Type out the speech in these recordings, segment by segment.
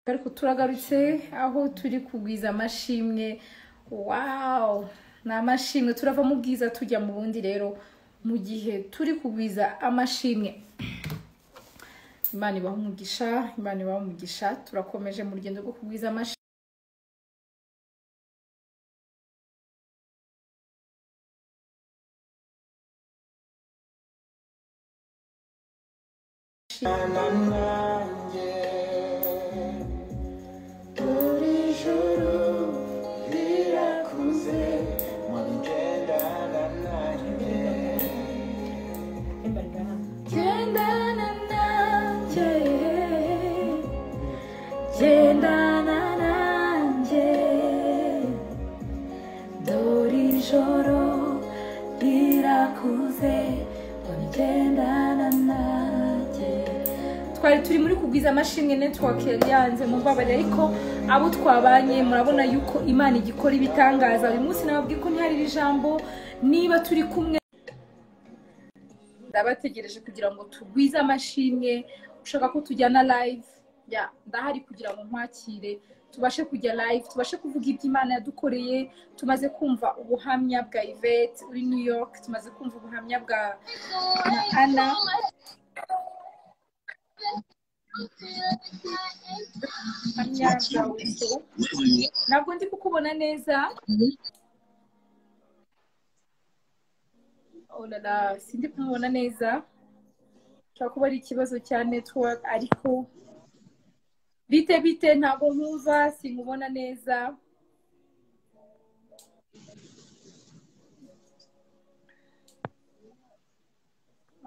ariko turagarutse aho turi kugwiza amashimwe wawu ni amashimwe turava mu bwiza tujya mu bundi rero mu gihe turi kugwiza amashimwe imana ibaha umugisha imana ibaha umugisha turakomeje mu rugendo rwo kugwiza amashimwe nanjye uri ijuru rirakuze mugendana nanjye gendana nanjye gendana nanjye dore ijoro rirakuze dore gendana nanjye twari turi muri kugwiza amashimwe network yari yanze mubabare ariko abo twabanye murabona yuko imana igikora ibitangaza uyu munsi nababwiye ko ntihari iri jambo niba turi kumwe ndabategereje kugira ngo tugwize amashimwe ushaka ko tujyana live ya ndahari kugira ngo nkwakire tubashe kujya live tubashe kuvuga ibyo imana yadukoreye tumaze kumva ubuhamya bwa Yvette uri New York tumaze kumva ubuhamya bwa na Anna ubuhamya bwa Wiso ntabwo ndi kukubona neza oh la la sindi kumubona neza ushobora kuba ari ikibazo cya network ariko bite bite ntabwo nkumva sinkubona neza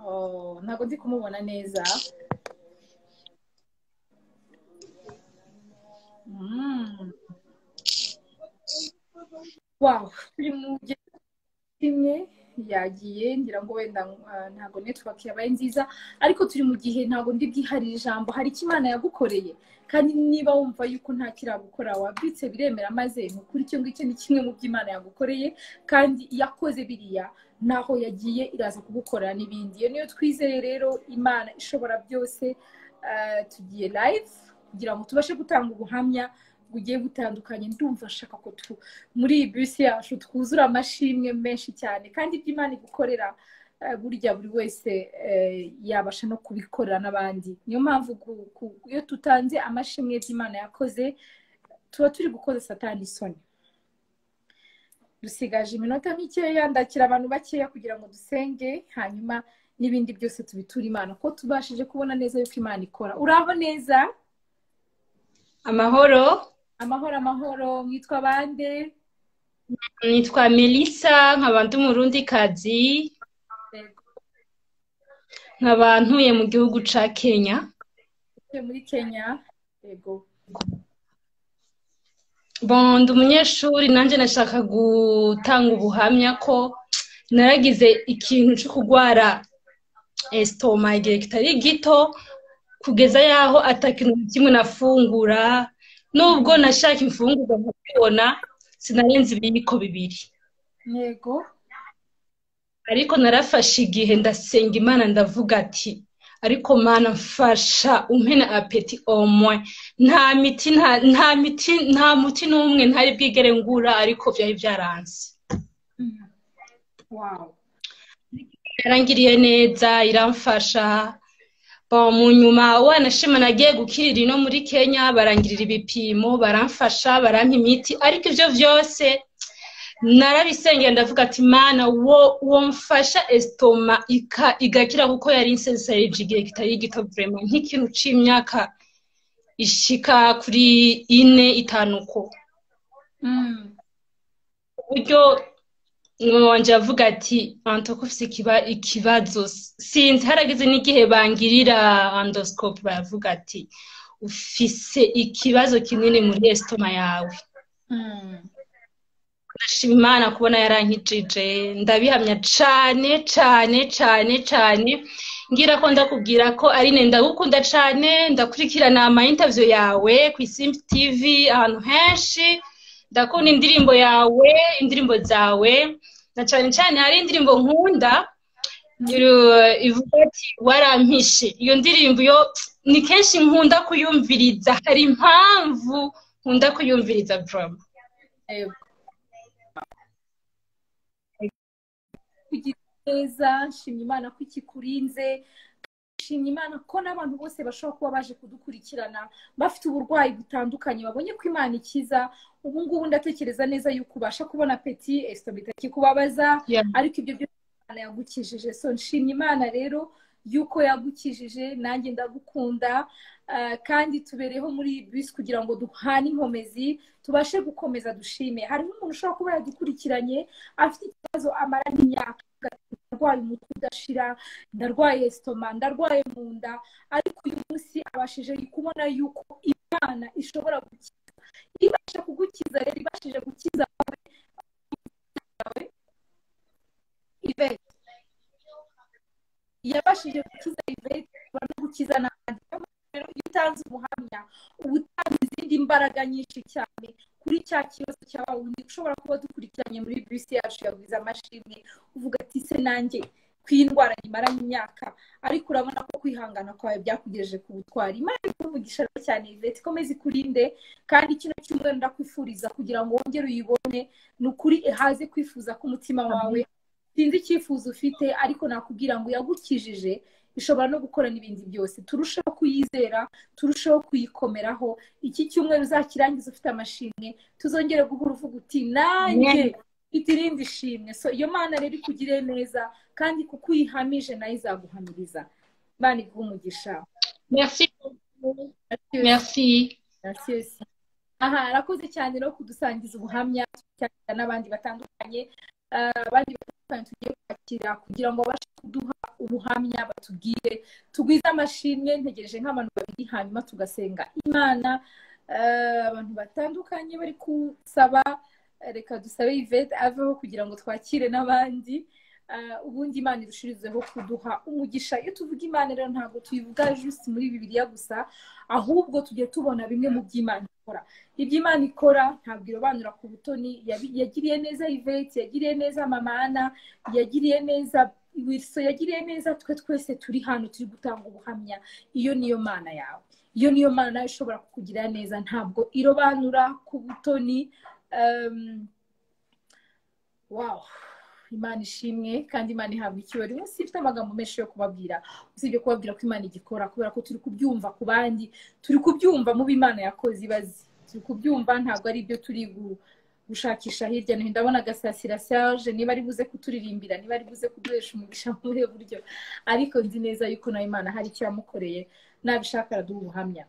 Oh, ntabwo ndi kumubona neza Mm. wow turi mu rugendo imwe yagiye ngira ngo wenda ah, ntabwo network yabaye nziza ariko turi mu gihe ntabwo ndi bwiharire ijambo hari icyo imana yagukoreye kandi niba wumva yuko nta kiragukora wabyutse biremera maze ni ukuri icyo ngicyo ni kimwe mu byo imana yagukoreye kandi yakoze biriya naho yagiye iraza kugukorera n'ibindi iyo niyo twizeye rero imana ishobora byose ah, tugiye live kugira ngo tubashe gutanga ubuhamya bugiye butandukanye ndumva nshaka ko tu muri iyi bisi yacu twuzura amashimwe menshi cyane kandi ibyo imana igukorera eh, burya buri wese eh, yabasha no kubikorera n'abandi niyo mpamvu ku- ku- iyo tutanze amashimwe by'imana yakoze tuba turi gukoza satani isoni dusigaje iminota mikeya ndakira abantu bakeya kugira ngo dusenge hanyuma n'ibindi byose tubiture imana ko tubashije kubona neza yuko imana ikora uraho neza amahoro amahoro amahoro mwitwa bande nitwa melissa nkaba ndi umurundikazi nkaba ntuye mu gihugu ca kenya Utuye muri kenya yego bon ndi umunyeshuri nanjye nashaka gutanga ubuhamya ko naragize ikintu cyo kurwara esitoma igihe kitari gito kugeza yaho ata kintu na kimwe nafungura nubwo nashaka imfungurwa nkabibona sinarenze ibiyiko bibiri yego ariko narafashe igihe ndasenga imana ndavuga ati ariko mana mfasha umpena apeti omwe nta miti nta nta miti nta muti n'umwe ntari bwigere ngura ariko byari byaranze Mm. wow yarangiriye neza iramfasha Bon, mu nyuma wanashima nagiye gukirira ino muri kenya barangirira ibipimo baramfasha barampa imiti ariko ibyo byose narabisengera ndavuga ati mana wo wo mfasha esitoma ika- igakira kuko yari insensayiji igihe kitari gito vrema nk'ikintu c'imyaka ishika kuri ine itanu ko Mm. uburyo mama wanje yavuga ati antoko ufise ikiba- ikibazo sinzi harageze n'igihe bangirira andoscope baravuga ati ufise ikibazo kinini muri esitoma yawe Mm. ndashima imana kubona yarankijije ndabihamya cane cane cane cane ngira ko ndakubwira ko ari ne ndagukunda cane ndakurikirana ama interview yawe ku isimbi tv ahantu henshi ndakunda indirimbo yawe indirimbo zawe na cane cane hari indirimbo nkunda iru- ivuga ati warampishe iyo ndirimbo yo ni kenshi nkunda kuyumviriza hari impamvu nkunda kuyumviriza drama Yego. kugira neza nshimye imana ko ikikurinze nshimye imana ko n'abantu bose bashobora kuba baje kudukurikirana bafite uburwayi butandukanye babonye ko imana ikiza ubu ngubu ndatekereza neza yuko ubasha kubona peti esito bitakikubabaza Yeah. ariko ibyo byose imana yagukijije so nshimye imana rero yuko yagukijije nanjye ndagukunda Ah, kandi tubereho muri iyi bisi kugira ngo duhane inkomezi tubashe gukomeza dushime hariho umuntu ushobora kuba yadukurikiranye afite ikibazo amara n'imyaka agatuma ndarwaye umutwe udashira ndarwaye esitoma ndarwaye mu nda ariko uyu munsi abashije kubona yuko imana ishobora gukiza ibasha kugukiza rero ibashije gukiza wowe ivete yabashije gukiza ivete ishobora no gukiza n'abandi Niyo mpamvu rero iyo utanze ubuhamya uba utanze izindi mbaraga nyinshi cyane kuri cya kibazo cya wundi ushobora kuba dukurikiranye muri bisi yacu yaguze amashimwe uvuga ati se nanjye ku iyi ndwara nyimaranye imyaka ariko urabona ko kwihangana kwawe byakugejeje ku butwari imana ikumugisha rero cyane ivete ikomeze ikurinde kandi kino cyumweru ndakwifuriza kugira ngo wongere uyibone ni ukuri haze kwifuza k'umutima wawe sinzi icyifuzo ufite ariko nakubwira ngo yagukijije ishobora no gukora n'ibindi byose turusheho kuyizera turusheho kuyikomeraho iki cyumweru uzakirangiza ufite amashimwe tuzongere guhura uvuga uti nanjye Amen. mfite irindi shimwe so iyo mana rero ikugiriye neza kandi kuko uyihamije nayo izaguhamiriza imana iguhe umugisha merci merci Gracias. aha arakoze cyane rero kudusangiza ubuhamya cyane n'abandi batandukanye Ah, abandi batandukanye tugiye kwakira kugira ngo babashe kuduha ubuhamya batubwire tugwize amashimwe ntegereje nk'abantu babiri hanyuma tugasenga imana Ah, abantu batandukanye bari kusaba eh, reka dusabe ivete aveho kugira ngo twakire n'abandi Ah, ubundi imana irushirizeho kuduha umugisha iyo tuvuga imana rero ntabwo tuyivuga juste muri bibiliya gusa ahubwo tujye tubona bimwe mu by'imana ikora ibyo imana ikora ntabwo irobanura ku butoni yabi- yagiriye neza ivete yagiriye neza mamana yagiriye neza wilson yagiriye neza twe twese turi hano turi gutanga ubuhamya iyo niyo mana yawe iyo niyo mana nawe ishobora kukugirira neza ntabwo irobanura ku butoni Em, wow imana ishimwe kandi imana ihabwa icyubahiro uyu munsi ifite amagambo menshi yo kubabwira usibye kubabwira ko imana igikora kubera ko turi kubyumva ku bandi turi kubyumva mu b'imana yakoze ibazi turi kubyumva ntabwo ari ibyo turi gu- gushakisha hirya no hino ndabona gasasira serge niba ari buze kuturirimbira niba ari buze kuduhesha umugisha muri ubu buryo ariko nzi neza yuko nawe imana hari icyo yamukoreye nabishaka araduha ubuhamya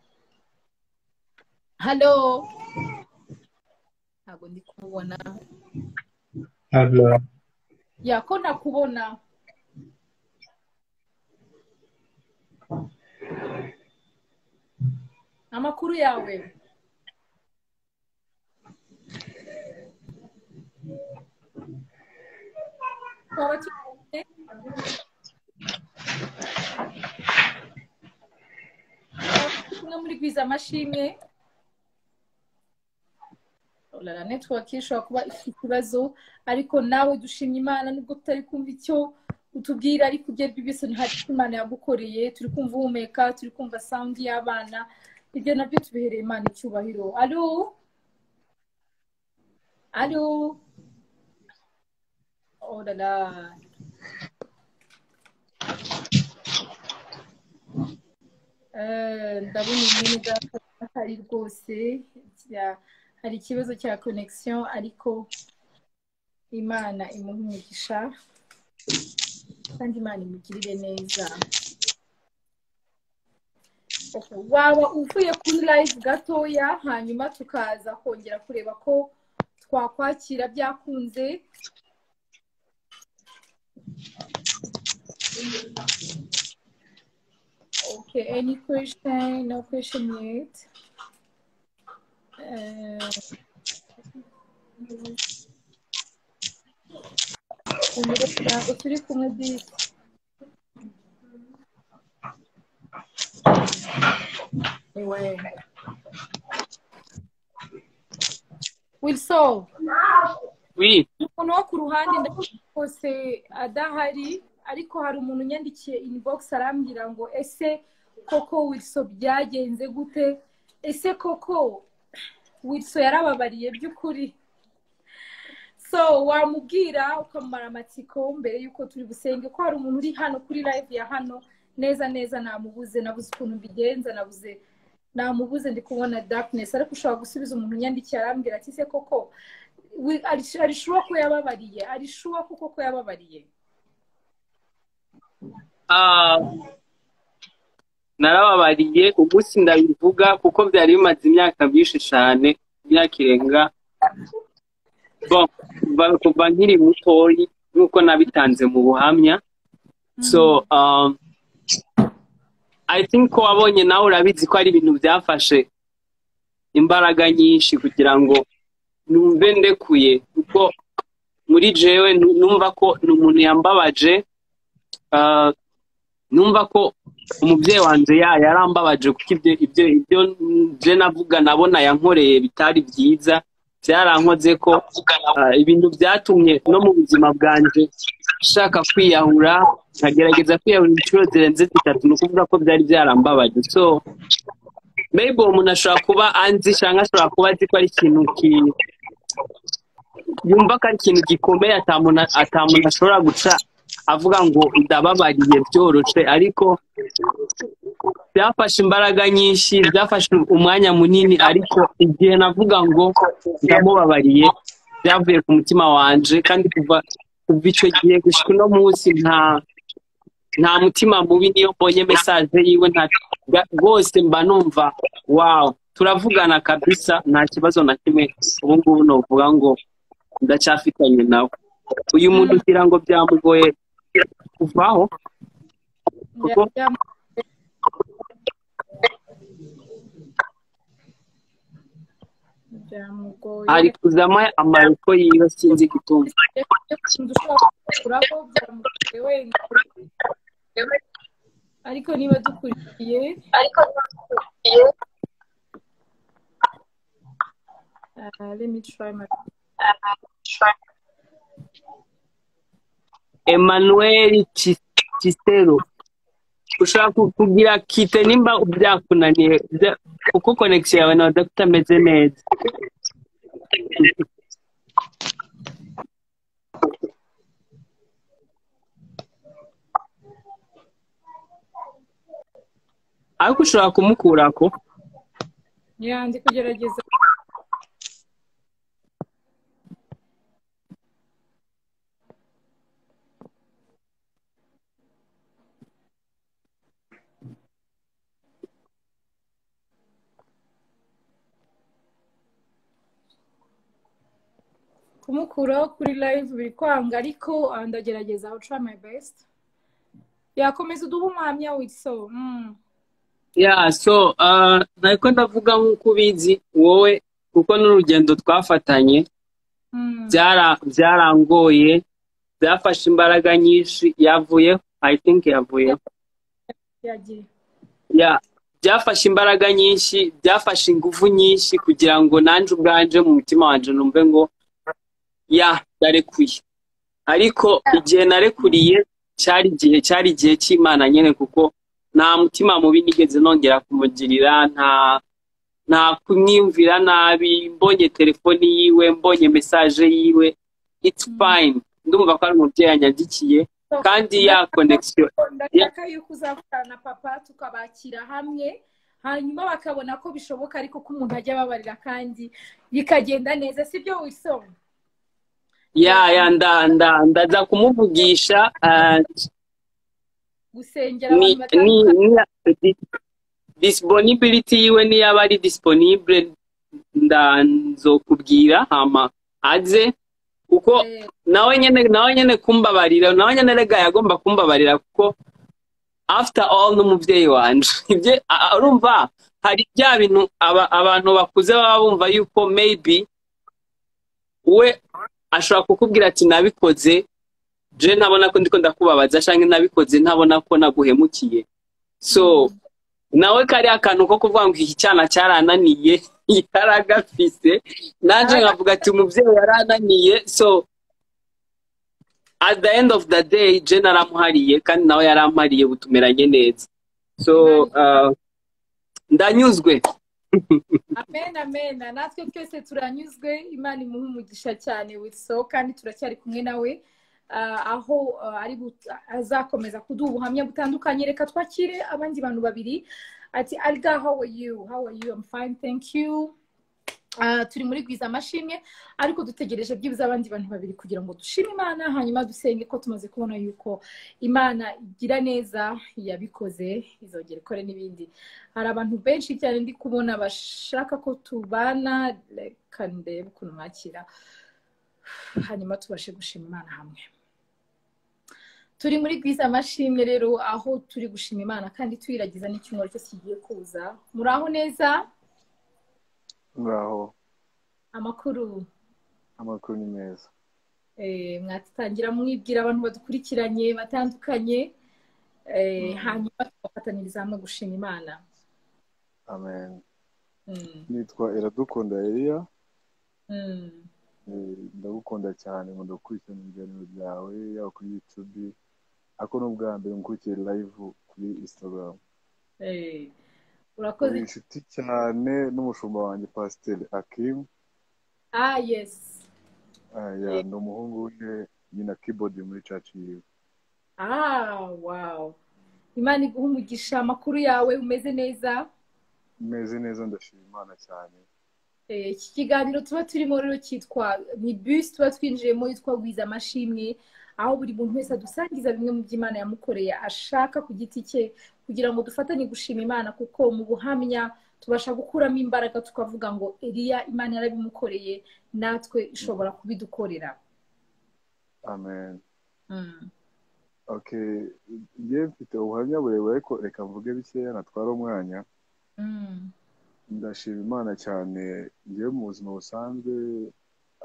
halo ntabwo ndi kumubona Hello. ya ko ntakubona amakuru yawe twaba tubonye kumwe muri gwiza amashimwe olala network ishobora kuba ifite ikibazo ariko nawe dushimye imana nubwo tutari kumva icyo utubwira ariko ibyo aribyo byose hari icyo imana yagukoreye turi kumva uhumeka turi kumva sound y'abana ibyo nabyo tubihereye imana icyubahiro alo alo olala Eh, ndabona imwe ari rwose ya- hari ikibazo cya connection ariko imana imuha umugisha kandi imana imugirire neza Okay, waba uvuye kuri live gatoya hanyuma tukaza kongera kureba ko twakwakira byakunze Okay, any question? No question yet. Uh, ntabwo turi kumwe bisi Ewe. Wilson Oui, umuntu wo ku ruhande ndabona rwose adahari ariko hari umuntu unyandikiye inbox arambwira ngo ese koko wilso byagenze gute ese koko wilso yarababariye by'ukuri so wamubwira ukamara amatsiko mbere y'uko turi busenge ko hari umuntu uri hano kuri live ya hano neza neza namubuze nabuze ukuntu mbigenza nabuze namubuze ndi kubona darkness ariko ushobora gusubiza umuntu unyandikiye arambwira ati se koko wi- ari- ari shuwa ko yababariye ari shuwa ko koko yababariye Ah, narababariye umunsi ndabivuga kuko byari bimaze imyaka myinshi cyane imyaka irenga Bon, ba- kuva nkiri mutoyi nk'uko nabitanze mu buhamya so um, i think ko wabonye nawe urabizi ko ari ibintu byafashe imbaraga nyinshi kugira ngo numve ndekuye kuko muri jewe nu- numva ko ni umuntu yambabaje Ah, numva ko umubyeyi wanjye ya- yarambabaje kuko ibyo ibyo ibyo nje navuga nabona yankoreye bitari byiza byarankoze ko ah, ibintu byatumye no mu buzima bwanjye nshaka kwiyahura nkagerageza kwiyahura inshuro zirenze zitatu ni ukuvuga ko byari byarambabaje so maybe uwo muntu ashobora kuba anzi cyangwa ashobora kuba azi ko ari ikintu ki- yumva ko ari ikintu gikomeye atamuntu atamuntu ashobora guca avuga ngo ndababariye byoroshe ariko byafashe imbaraga nyinshi byafashe umwanya munini ariko igihe navuga ngo ndamubabariye byavuye ku mutima wanje kandi kuva kuva icyo gihe gushika uno munsi nta nta mutima mubi niyo mbonye mesaje yiwe nta bwa- rwose mba numva wawu turavugana kabisa nta kibazo na kimwe ubu ngubu novuga ngo ndacyafitanye nawe uyu muntu ugira ngo byamugoye kuvaho Kuko- Byamu- byamugoye ari kuzamo amariko yiwe sinzi gutuma Ukuntu ushobora kuguraho byamugoye wenda ariko niba dukurikiye uh, let me try my emmanuel Ci- cisero ushobora ku- kugira kite nimba byakunaniye bya- kuko konekisiyo yawe na dogita ameze neza ariko ushobora kumukurako yeah, ndi kugerageza kumukuraho kuri live biri kwanga ariko ah, ndagerageza I'll try my best yakomeza uduha umwanya witso mm. ya so uh, nariko ndavuga nk'uko ubizi wowe kuko n'urugendo twafatanye Mm. byara- byarangoye byafashe imbaraga nyinshi yavuyeho i think yavuyeho yagiye ya byafashe imbaraga nyinshi byafashe ingufu nyinshi kugira ngo nanjye ubwanje mu mutima wanje numve ngo ya ndarekuye ariko igihe narekuriye cyari igihe cyari igihe cy'imana nyine kuko nta mutima mubi nigeze nongera kumugirira nta nta kumwiyumvira nabi mbonye telefoni yiwe mbonye mesaje yiwe it's fine ndumva ko ari umubyeyi yanyandikiye kandi ya connection ndashaka yuko uzakorana na papa tukabakira hamwe hanyuma bakabona ko bishoboka ariko ko umuntu ajya ababarira kandi bikagenda neza sibyo wisoma ya ya nda nda ndaza kumuvugisha ah, gusengera ni abantu ni batandukanye ni- di- disponibility yiwe niyaba ari disponible nda nzokubwira hama aze kuko Eh, nawe nyene nawe nyene kumbabarira nawe nyene rega yagomba kumbabarira kuko after all n'umubyeyi wanje ibye a- a- urumva hari bya bintu aba- abantu bakuze baba bumva yuko maybe we ashobora kukubwira ati nabikoze je ntabona ko ndiko ndakubabaza canke nabikoze ntabona ko naguhemukiye so nawe kariya kantu ko kuvuga ngo iki cyana cyarananiye yaragafise nanje nkavuga ati umubyeyi yarananiye so at the end of the day je naramuhariye kandi nawe yarampariye ubu tumeranye neza so uh, ndanyuzwe amen amen natwe twese turanyuzwe imana imuha umugisha cyane with so kandi turacyari kumwe nawe Ah, aho ah, ari gut- azakomeza kuduha ubuhamya butandukanye reka twakire abandi bantu babiri ati alga how are you how are you i'm fine thank you Ah, turi muri gwiza amashimwe ariko dutegereje byibuze abandi bantu babiri kugira ngo dushime imana hanyuma dusenge ko tumaze kubona yuko imana igira neza yabikoze izongera ikore n'ibindi hari abantu benshi cyane ndi kubona bashaka ko tubana reka ndebe ukuntu mwakira hanyuma tubashe gushima imana hamwe turi muri bwiza amashimwe rero aho turi gushima imana kandi tuyiragiza n'icyumweru cyose kigiye kuza muri aho neza muraho amakuru amakuru ni meza eh, mwatangira mwibwira abantu badukurikiranye batandukanye eh, hanyuma tugafataniriza hamwe gushima imana amen Mm, nitwa iradukunda eliya mm, Eh, ndagukunda cyane ngo ndakurikirana ibiganiro byawe yaba kuri youtube ariko n'ubwa mbere ngukurikiye live kuri instagram eh, uri urakoze inshuti cyane n'umushumba wanjye pasiteri akim ah yes Eh, ya, ni umuhungu we nyina keyboard muri church yiwe ah wow imana iguha umugisha amakuru yawe umeze neza meze neza ndashima imana cyane Eh, iki kiganiro tuba turimo rero cyitwa ni bus tuba twinjiyemo yitwa gwiza amashimwe aho buri muntu wese adusangiza bimwe mu by'imana yamukoreye ashaka ku giti cye kugira ngo dufatanye gushima imana kuko mu buhamya tubasha gukuramo imbaraga tukavuga ngo eliya imana yarabimukoreye natwe ishobora kubidukorera amen Mm. okay njye mfite ubuhamya burebure ariko reka mvuge bikeya natwara umwanya Mm. ndashima imana cyane njyewe mu buzima busanzwe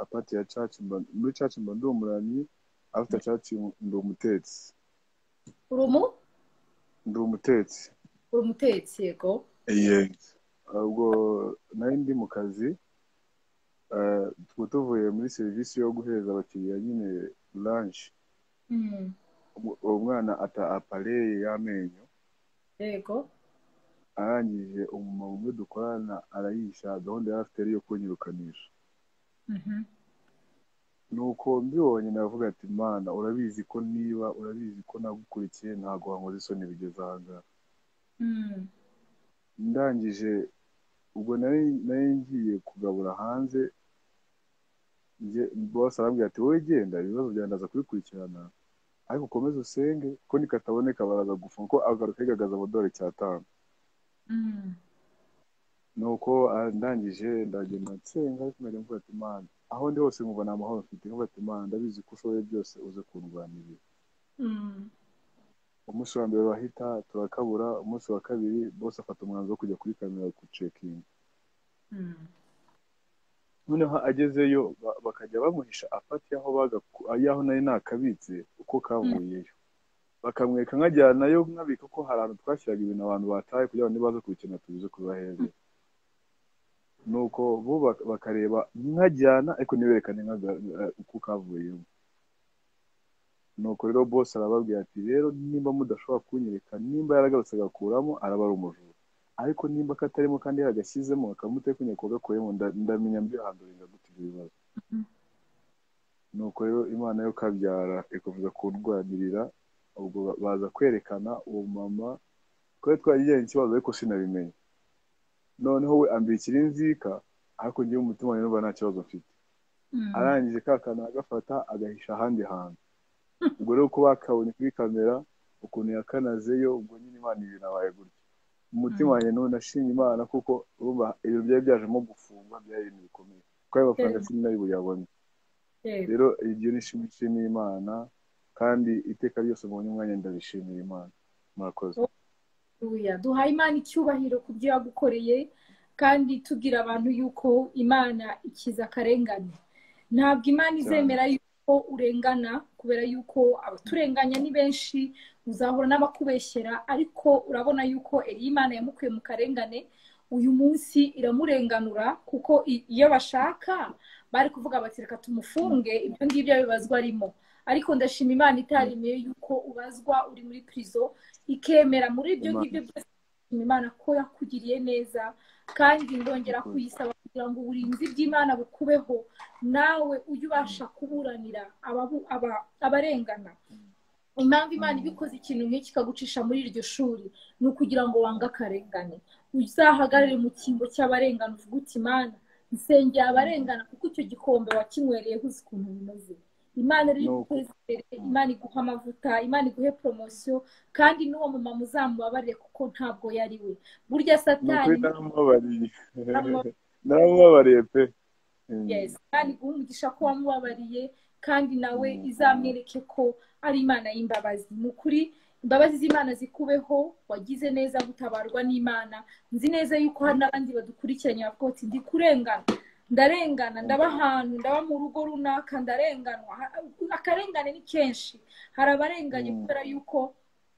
apati ya caci muri caci mba ndi umuramyi afite caci ndi umutetsi uri umu ndi umutetsi uri umutetsi yego ubwo nari ndi mu kazi eh, tuba tuvuye muri serivisi yo guhereza abakiriya nyine lanshi Mm. uwo mwana ata apareye y'amenyo yego arangije umumama umwe dukorana arayisha gahunda yari afite ari iyo kunyirukanisha Mhm. nuko mbibonye navuga ati mana urabizi ko niba urabizi ko nagukurikiye ntabwo wankoze isoni bigeze ahangaha Mm. ndangije ubwo nari nari ngiye kugabura hanze njye- bose arambwira ati wowe genda ibibazo byawe ndaza kubikurikirana ariko ukomeze usenge ko nikataboneka baraza gufunga ko agaruka yigaragaza amadolari cyatanu Mm. nuko ah, ndangije ndagenda nsenga ariko nari mvuga ati mana aho ndi hose nkumva nta mahoro mfite nkumva ati mana ndabizi ko ushoboye byose uze kundwanirira Mm. umunsi wa mbere urahita turakabura umunsi wa kabiri bose afata umwanzuro wo kujya kuri kamera gucekinga Mm. noneho agezeyo ba- bakajya bamuhisha afata y'aho bagaku- y'aho nari nakabitse uko kavuyeyo bakamwereka nkajyanayo nkabika ko hari ahantu twashyiraga ibintu abantu bataye kugira ngo nibaza kubikenera tubize kubahereza nuko bo bak- bakareba nkajyana ariko ntiberekane nkaga- eh, uko kavuyemo nuko rero bose arababwira ati rero nimba mudashobora kunyereka nimba yaragarutse agakuramo arabara umujura ariko nimba katarimo kandi yaragashyizemo akamutekunya ko gakuyemo nda- ndamenya mbihandurira gute ibyo bibazo Mhm. nuko rero imana yo kabyara ikomeza kundwanirira ubwo ba- baza kwerekana uwo mama twari twagiranye ikibazo ariko sinabimenye noneho we ambikira inzika ariko ngewe umutima wanjye numva nta kibazo mfite Mm. arangije ka kantu agafata agahisha ahandi hantu ubwo rero kuba bakabonye kuri kamera ukuntu yakanazeyo ubwo nyine imana ibinabaye gutya mu mutima Mm. wanjye n'ubu nashimye imana kuko urumva ibyo byari byajemo gufungwa byari ibintu bikomeye kuko ayo mafaranga Yeah. sinari nari buyabone yego rero iryo nishimye nshimira imana kandi iteka ryose mubonye umwanya ndabishimira imana murakoze Haleluya. duhaye imana icyubahiro ku byo yagukoreye kandi tubwira abantu yuko imana ikiza akarengane ntabwo imana izemera yuko urengana kubera yuko abaturenganya ni benshi uzahura n'abakubeshyera ariko urabona yuko Eliya imana yamukuye mu karengane uyu munsi iramurenganura kuko i- iyo bashaka bari kuvuga bati reka tumufunge ibyo ngibyo abibazwa arimo ariko ndashima imana itaremeye yuko ubazwa uri muri prizo ikemera muri ibyo Imana. ngibyo byose ndashima imana ko yakugiriye neza kandi ndongera kuyisaba kugira ngo uburinzi bw'imana bukubeho nawe ujye ubasha kuburanira ababu- aba- abarengana impamvu imana ibikoze ikintu nk'iki ikagucisha muri iryo shuri ni ukugira ngo wange akarengane uzahagarare mu cyimbo cy'abarengana uvuge uti imana nsengera abarengana kuko icyo gikombe wakinywereyeho uzi ukuntu bimeze imana riri Nuko. guteza imbere imana iguha amavuta imana iguhe poromosiyo kandi n'uwo mumama uzamubabarire kuko ntabwo yari we burya ni satani ukuri naramubabariye Naramubabariye. naramubabariye pe Mm. yes kandi guha umugisha ko wamubabariye kandi nawe izamwereke ko ari imana y'imbabazi ni ukuri imbabazi z'imana zikubeho wagize neza gutabarwa n'imana nzi neza yuko hari n'abandi badukurikiranye bavuga bati ndi kurengana ndarengana ndaba ahantu ndaba mu rugo runaka ndarenganwa Ha- akarengane ni kenshi hari abarenganye Mm. kubera yuko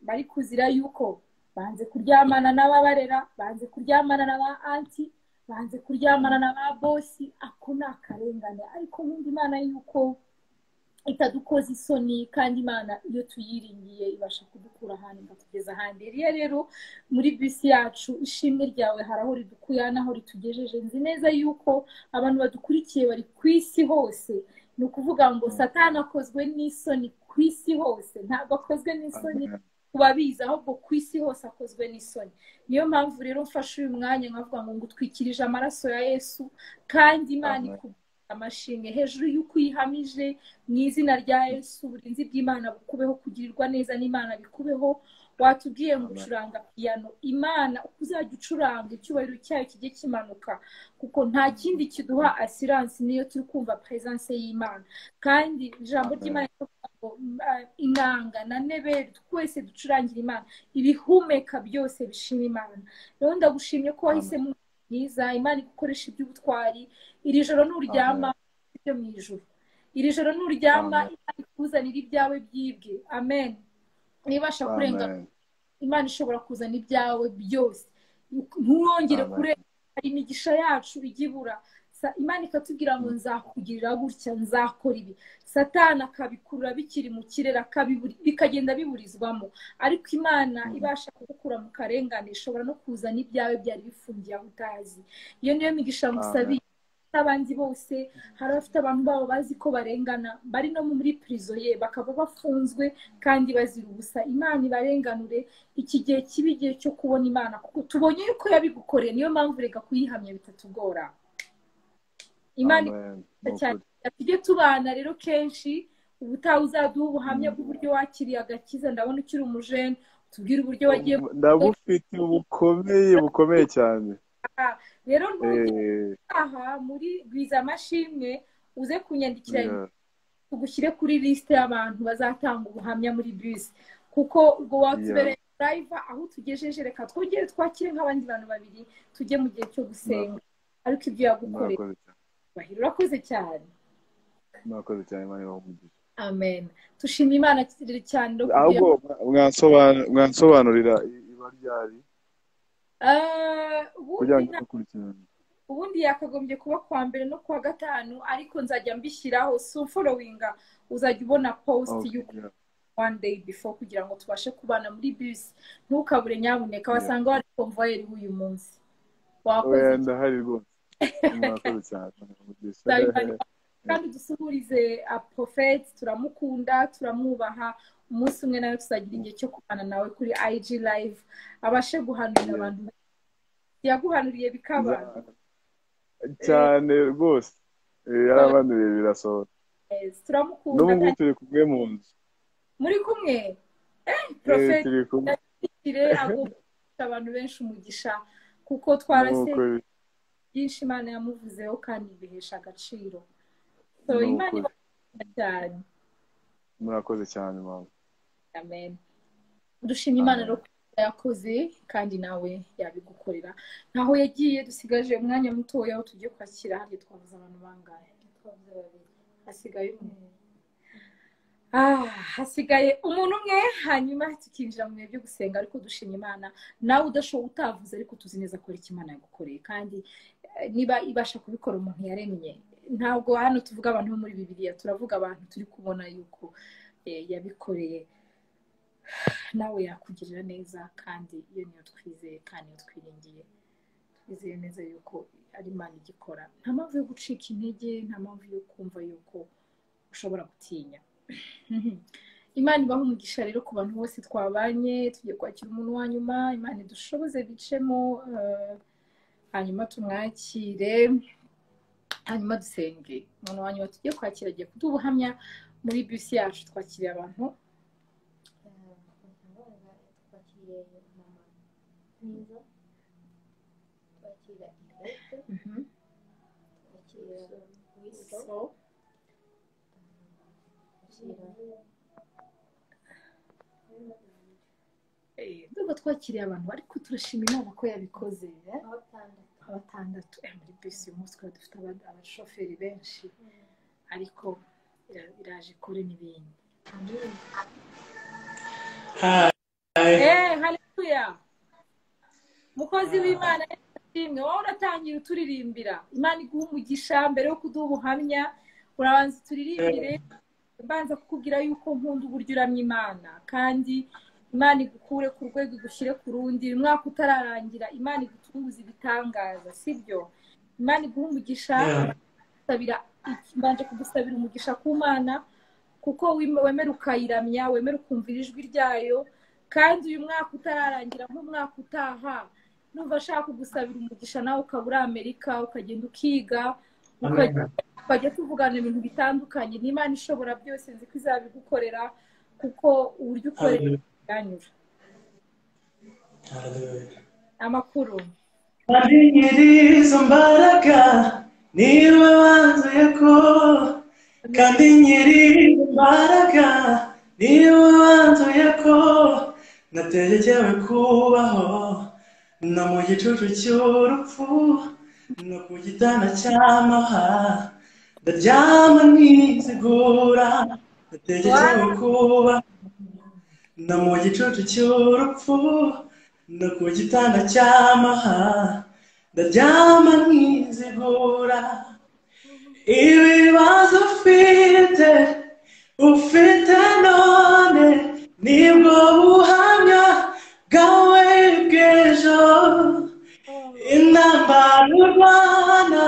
bari kuzira yuko banze kuryamana n'ababarera banze kuryamana n'aba anti banze kuryamana na ba bosi ako ni akarengane ariko nkunda imana yuko itadukoza isoni kandi imana iyo tuyiringiye ibasha kudukura ahantu ikatugeza ahandi rero rero muri bisi yacu ishimwe ryawe hari aho ridukuye n'aho ritugejeje nzi neza yuko abantu badukurikiye bari ku isi hose ni ukuvuga ngo satani akozwe n'isoni ku isi hose ntabwo akozwe n'isoni kubabizi ahubwo ku isi hose akozwe n'isoni niyo mpamvu rero mfashe uyu mwanya nkavuga ngo ngutwikirije amaraso ya yesu kandi imana Amen. ikubwira amashimwe hejuru y'uko uyihamije mu izina rya yesu uburinzi bw'imana bukubeho kugirirwa neza n'imana bikubeho watubwiye ngo Amen. ucuranga piyano imana uko uzajya ucuranga icyubahiro cyayo kijye kimanuka kuko nta kindi kiduha asiranse niyo turi kumva peresanse y'imana kandi ijambo Amen. ry'imana riravuga ngo, ah, inanga na neberi twese ducurangira imana ibihumeka byose bishima imana rero ndagushimye ko wahisemo umuntu mwiza imana igukoresha iby'ubutwari iri joro nuryama ibyo mu ijuru iri joro nuryama Amen. imana ikuzanira ibyawe byibwe amen nibasha kurenga Amen. imana ishobora kuzana ibyawe byose ntuwongere Amen. kurenga hari imigisha yacu ijya ibura Sa- imana ikatubwira ngo nzakugirira gutya nzakora ibi satani akabikurura bikiri mu kirere akabiburi- bikagenda biburizwamo ariko imana ibasha kugukura mu karengane ishobora no kuzana ibyawe byari bifungiye aho utazi iyo niyo migisha ngusabiye n'abandi bose hari abafite abantu babo bazi ko barengana bari no muri prison ye bakaba bafunzwe kandi bazira ubusa imana ibarenganure iki gihe kiba igihe cyo kubona imana kuko tubonye yuko yabigukoreye niyo mpamvu reka kuyihamya bitatugora imana Amen. ikuza cyane tujye tubana rero kenshi ubutaha uzaduha ubuhamya bw'uburyo wakiriye agakiza ndabona ukiri umujene tubwire uburyo wagiye ndabufite bukomeye bukomeye cyane gutaha rero nujya Eh, aha muri gwiza amashimwe uze kunyandikira yeah. tugushyire kuri lisite y'abantu bazatanga ubuhamya muri bisi kuko ubwo watubereye darayiva aho tugejeje reka twongere twakire nk'abandi bantu babiri tujye mu gihe cyo gusenga ariko ibyo yagukoreye murakoze cyane bahira urakoze cyane murakoze cyane imana ibahe umugisha amen tushima imana cyane no ahubwo kugira mwansobanu- mwansobanurira i- iba ryari Ah, kugira ubundi ngo dukurikirane ubundi yakagombye kuba kuwa mbere no kuwa gatanu ariko nzajya mbishyiraho so followinga uzajya ubona post Okay, y'uko yeah. one day before kugira ngo tubashe kubana muri bisi ntukabure nyamuneka Yeah. wasanga wari konvoyeri w'uyu munsi wakoze Oya, ndahari rwose murakoze cyane imana ibahe umugisha Nzabimara. kandi dusuhurize aprofeti turamukunda turamwubaha umunsi umwe nawe tuzagira igihe cyo kubana nawe kuri IG live abashe guhanurira Yeah. abantu yaguhanuriye bikaba cyane rwose Eh, yarabanuriye birasohora Yes, turamukunda n'ubu ngubu kandi turi kumwe mu nzu muri kumwe Eh, Eh, profeti turi kumwe kire agomba guha abantu benshi umugisha kuko Ni twarasengeye ukuri. byinshi imana yamuvuzeho kandi bihesha agaciro so Ni imana ukuri. ibakunda cyane murakoze cyane mama amen dushima imana rero ko yakoze kandi nawe yabigukorera ntaho yagiye dusigaje umwanya mutoya aho tugiye kwakira hariya twabuze abantu bangahe twabuze babiri hasigaye umwe Ah, hasigaye umuntu umwe hanyuma tukinjira mu bihe byo gusenga ariko dushima imana nawe udashoboye utavuze ariko tuzi neza ko ari imana yagukoreye kandi eh, niba ibasha kubikora umuntu yaremye ntabwo hano tuvuga abantu bo muri bibiriya turavuga abantu turi kubona yuko eh, yabikoreye nawe yakugirira neza kandi iyo niyo twizeye kandi iyo twiringiye twizeye neza yuko ari imana igikora nta mpamvu yo gucika intege nta mpamvu yo kumva yuko ushobora gutinya imana ibaha umugisha rero ku bantu bose twabanye tugiye kwakira umuntu wa nyuma imana idushoboze bicemo eh, hanyuma tumwakire hanyuma dusenge umuntu wa nyuma tugiye kwakira agiye kuduha ubuhamya muri bisi yacu twakiriye abantu twakiriye mama mwiza twakira ikarita Mhm. twakira wiso So, twakira eh, ndumva twakiriye abantu ariko turashima imana ko yabikoze eh? abatandatu abatandatu eh, muri bisi uyu munsi twari dufite aba- abashoferi benshi ariko ira- iraje ikore n'ibindi Eh, haleluya mukozi w'imana ishimwe wowe uratangira uturirimbira imana iguha umugisha mbere yo kuduha ubuhamya urabanza uturirimbire mbanza kukubwira yuko nkunda uburyo uramya imana kandi imana igukure ku rwego igushyire ku rundi uyu mwaka utararangira imana igutunguza ibitangaza sibyo imana iguha umugisha gusabira mbanje kugusabira umugisha ku mana kuko wim- wemera ukayiramya wemera ukumvira ijwi ryayo kandi uyu mwaka utararangira nk'umwaka utaha numva ashaka kugusabira umugisha nawe ukaba uri amerika ukagenda ukiga ukagenda twajya tuvugana ibintu bitandukanye n'imana ishobora byose nzi ko izabigukorera kuko uburyo ukorera biranyura amakuru Kandi nyir'izo mbaraga niwe wanzuye ko kandi nyir'izo mbaraga niwe wanzuye ko nategekewe kubaho no mu gicucu cy'urupfu no ku gitanda cy'amaha ndaryama nizigura nategekewe kubaho no mu gicucu cy'urupfu no ku gitanda cy'amaha ndaryama nkizigura ibibazo ufite ufite none nibwo buhamya bwawe bw'ejo intambara urwana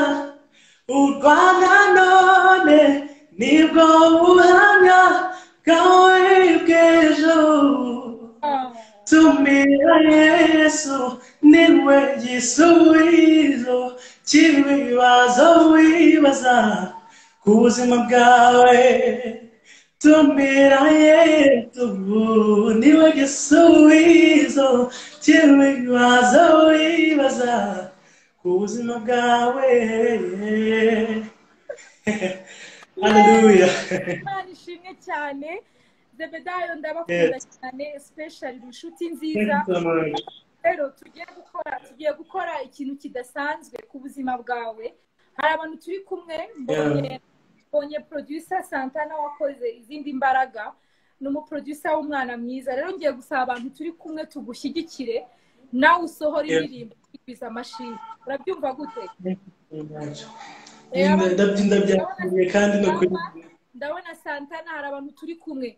urwana none nibwo buhamya bwawe bw'ejo Tumira Yesu niwe gisubizo cy'ibibazo wibaza ku buzima bwawe tumira Yesu niwe gisubizo cy'ibibazo wibaza ku buzima bwawe Hallelujah. imana ishimwe cyane zebedayo ndabakunda cyane special inshuti nziza rero tugiye gukora tugiye gukora ikintu kidasanzwe ku buzima bwawe hari abantu turi kumwe mbonye mbonye producer santana wakoze izindi mbaraga ni umuproducer w'umwana mwiza rero ngiye gusaba abantu turi kumwe tugushyigikire nawe usohora Yeah. indirimbo ukigwiza amashini urabyumva gute Eh, abantu- ndabyo ndabyakiriye kandi no kuri ndabona santana hari abantu turi kumwe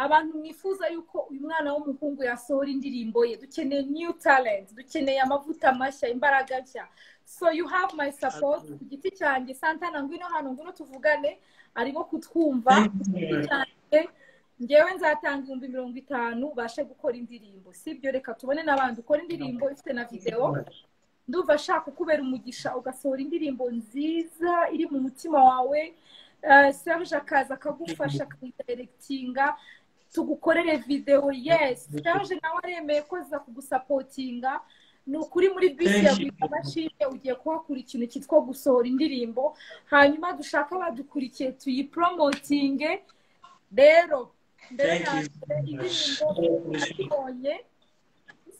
abantu mwifuza yuko uyu mwana w'umuhungu yasohora indirimbo ye dukeneye new talent dukeneye amavuta mashya imbaraga nshya so you have my support ku giti cyanjye santana ngwino hano ngwino tuvugane arimo kutwumva ku giti cyanjye ngewe nzatanga ibihumbi mirongo itanu ubashe gukora indirimbo sibyo reka tubone n'abandi ukora indirimbo ifite na videwo ndumva ashaka ukubera umugisha ugasohora indirimbo nziza iri mu mutima wawe Eh, serge akaza akagufasha akayidiregitinga tugukorere videwo yes serge nawe aremeye ko aza kugusapotinga ni ukuri muri bisi Thank yaguha imashini ugiye kuhakura ikintu cyitwa gusohora indirimbo hanyuma dushaka badukurikiye tuyiporomotinge rero mbere Thank na you mbere so indirimbo much. abibonye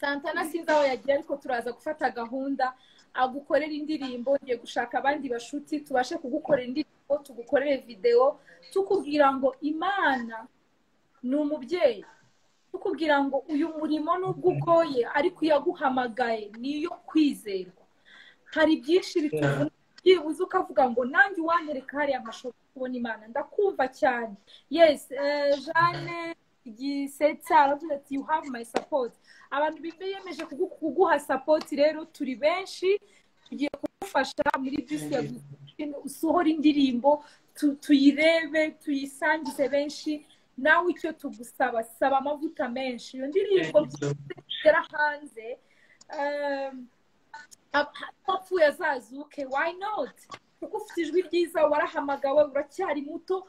santana sinzi aho yagiye ariko turaza gufata gahunda agukorera indirimbo ngiye gushaka abandi bashuti tubashe kugukorera indirimbo tugukorere videwo tukubwira ngo imana ni umubyeyi tukubwira ngo uyu murimo nubwo ugoye ariko iyo aguhamagaye niyo kwizerwa hari byinshi bituvuna uzi ukavuga ngo nanjye uwanyereka hariya nkashobora kubona imana ndakumva cyane yesi eh, jane gisetsa aravuze ati you have my support abantu biyemeje kugu- kuguha support rero turi benshi tugiye kugufasha muri bisi ya Gustin, usohore indirimbo tu- tuyirebe tuyisangize benshi nawe icyo tugusaba saba amavuta menshi iyo ndirimbo zigera hanze eh, apfuye azazuke why not kuko ufite ijwi ryiza warahamagawe uracyari muto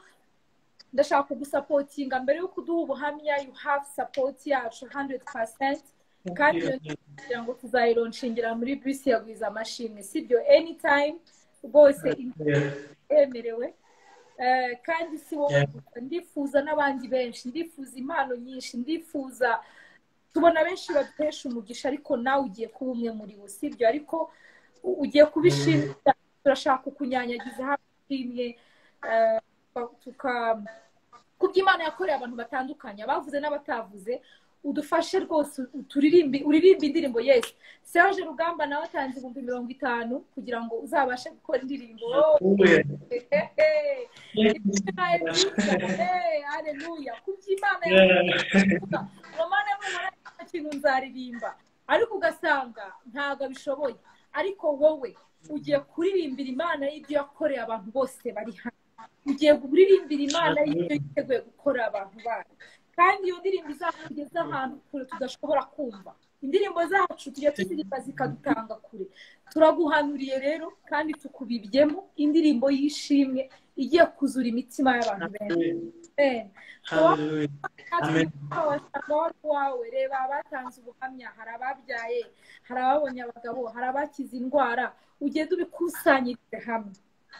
ndashaka kugusapotinga mbere yuko uduha ubuhamya you have support yacu 100% kandi iyo ndirimbo kugira ngo tuzayironshingira muri bisi ya gwiza amashimwe sibyo anytime rwose yemerewe Eh, kandi si wowe gusa ndifuza n'abandi benshi ndifuza impano nyinshi ndifuza tubona benshi baduhesha umugisha ariko nawe ugiye kuba umwe muri bo sibyo ariko u- ugiye kubishimira turashaka kukunyanyagiza hano ishimwe eh, tuka- tuka kubyo imana yakoreye abantu batandukanye abavuze n'abatavuze udufashe rwose uturirimbe uririmbe indirimbo yesi serge rugamba nawe atanze ibihumbi mirongo itanu kugira ngo uzabashe gukora indirimbo aleluya kubyimana romane mubona nta kintu nzaririmba ariko ugasanga ntabwo abishoboye ariko wowe ugiye kuririmbira imana y'ibyo yakoreye abantu bose bari hano ugiye kuririmbira imana y'ibyo yiteguye gukora abantu bayo kandi iyo ndirimbo izakugeza ahantu kure tudashobora kumva indirimbo zacu tujya tuziririmba zikadutanga kure turaguhanuriye rero kandi tukubibyemo indirimbo y'ishimwe igiye kuzura imitima y'abantu benshi Amen. Amen. wasanga wari uwawe reba abatanze ubuhamya hari ababyaye hari ababonye abagabo hari abakize indwara ugende ubikusanyirize hamwe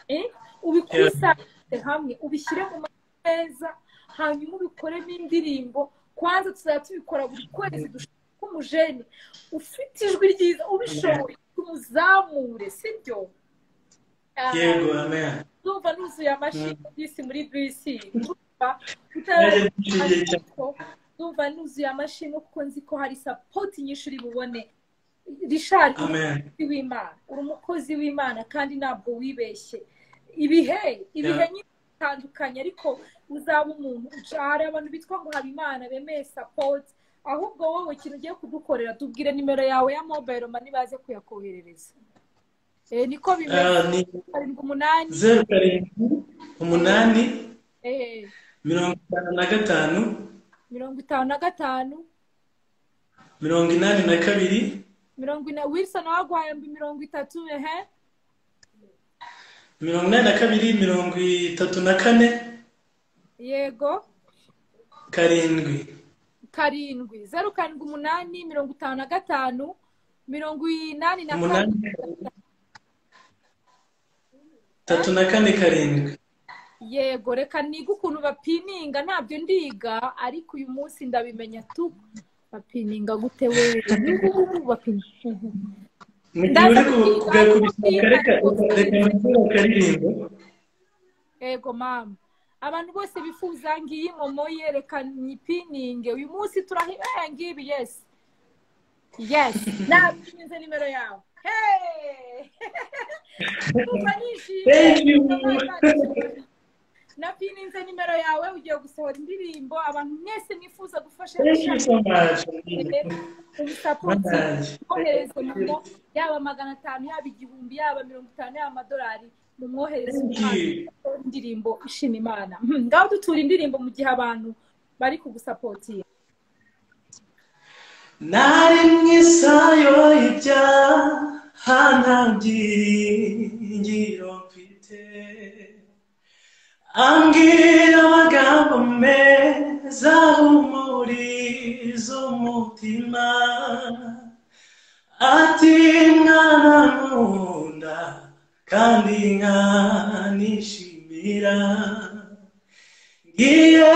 Eh? ubikusanyirize hamwe ubishyire mu mazi meza hanyuma ubikoremo indirimbo kwanza tuzajya tubikora buri kwezi dushaka ko umujene ufite ijwi ryiza ubishoboye tumuzamure sibyo Ah, yego amen ndumva nuzuye amashyi bisi muri bisi ndumva Naje nishimiye utarazi cyane. ko ndumva nuzuye amashyi no kuko nzi ko hari sapoti nyinshi uri bubone rishari uri amen umukozi w'imana uri umukozi w'imana kandi ntabwo wibeshye ibihe ibihe Yeah. nyine bitandukanye ariko uzaba umuntu hari abantu bitwa ngo habimana bemeye sapoti ahubwo wowe ikintu ugiye kudukorera tubwire nimero yawe ya mobayiro mani baze kuyakoherereza Eh, niko bimeze Ah, ni karindwi umunani zeru karindwi umunani eh, mirongo itanu na gatanu mirongo itanu na gatanu mirongo inani na kabiri mirongo ine wilson waguhaye mbi mirongo itatu ehe mirongo inani na kabiri mirongo itatu na kane yego karindwi karindwi zeru karindwi umunani mirongo itanu na gatanu mirongo inani na umunani kane itatu na kane karindwi yego reka niga ukuntu bapininga ntabyo ndiga ariko uyu munsi ndabimenya tu bapininga gute we Uhuhu, bapininga mu gihe Ndaza uri ku- kwiga, kugakubita reka kwiga, reka nakora akaririmbo ego mama abantu bose bifuza ngiyi momo yerekana ipininge uyu munsi turahibera ngibi yesi yesi nabyinyuze nimero yawe Hey! ndumva nishimye thank you Imana ishimwe. napininze nimero yawe ugiye gusohora indirimbo abantu mwese mwifuza gufasha thank you so much ubusapoti mwohereze momo yaba magana atanu yaba igihumbi yaba mirongo itanu yaba amadolari mumwohereze Thank umwana you. indirimbo ishima imana Hmm, ngaho dutura indirimbo mu gihe abantu bari kugusapotinga nari mu isayo ibyaha nta byiringiro mfite ambwira amagambo meza ahumuriza umutima ati mwana nkunda kandi nkanishimira ngiye